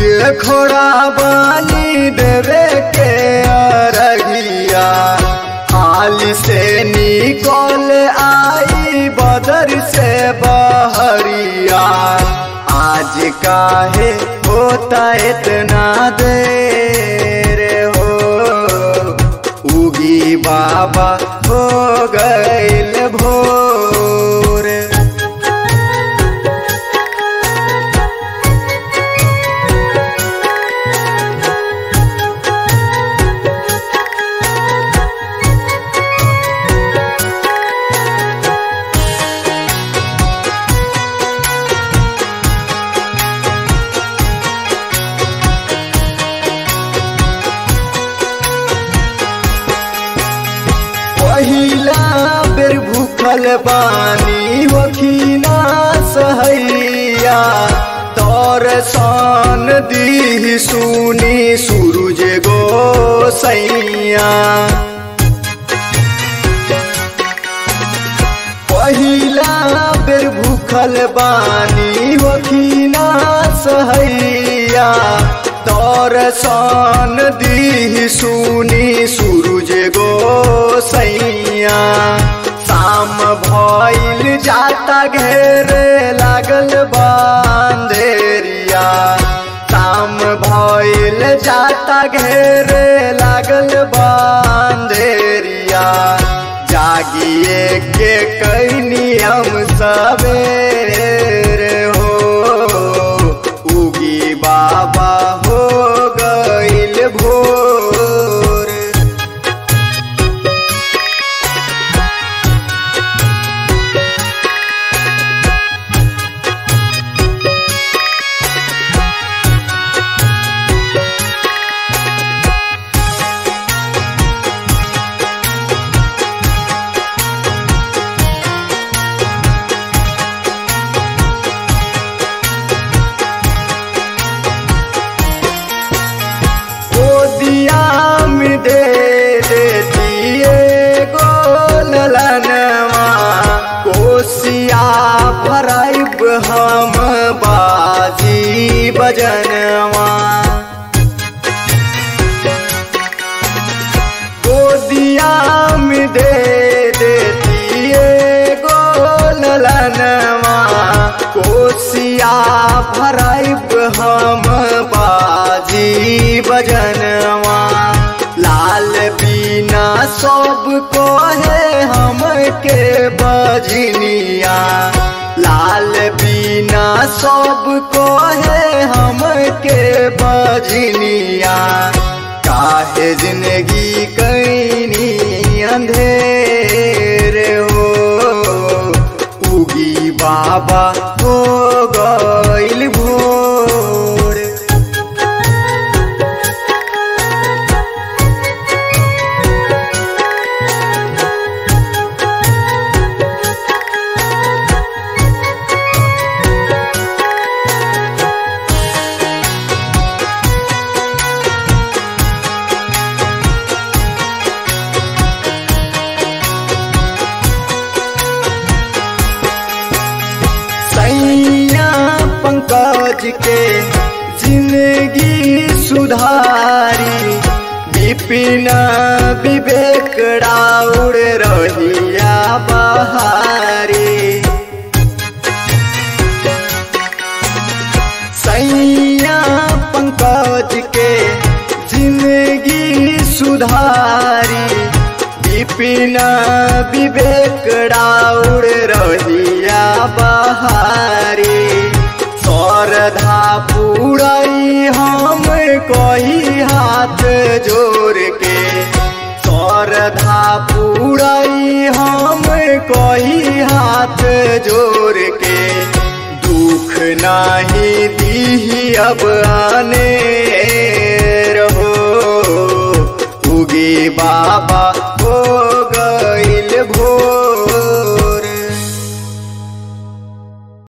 खोड़ा बानी देवे के अरगिया हाल से निकल आई बदर से बहरिया आज काहे होता इतना देर हो उगी बाबा हो गईल भोर पहिला बेर भूखल बानी होखिना सहैया तोर सन दी सुनी सूरज गो सैया पहिला बेर भूखल बानी होखिना सहैया तोर सन दी सुनी सूरज गो सैया शाम भइल जाता घेर लागल बांधेरिया शाम भइल जाता घेर लागल बांधेरिया जागिए के कैनी हम सवेर हो उगी बाबा हो गईल भोर गोदिया में दे देतिए गोलनवा कोसिया भराइब हम बाजी बजनवा गोदिया में दे देतिए गोलनवा कोसिया भराइब हम बाजी बजनवा लाल बीना सब को है हम के बजनिया लाल बीना सब को है हम के बजनिया काहे जिंदगी कैनी अंधेर हो उगी बाबा हो गईल भोर सैया पंकज के जिंदगी सुधारी विपिन विवेक राउर रहिया बहारी सैया पंकज के जिंदगी सुधारी विपिन विवेक राउर रहिया बहारी श्रद्धा पूरई हम कही हाथ जोड़ के श्रद्धा पूरई हम कही हाथ जोड़ के दुख नाही दी अब आने रहो उगे बाबा हो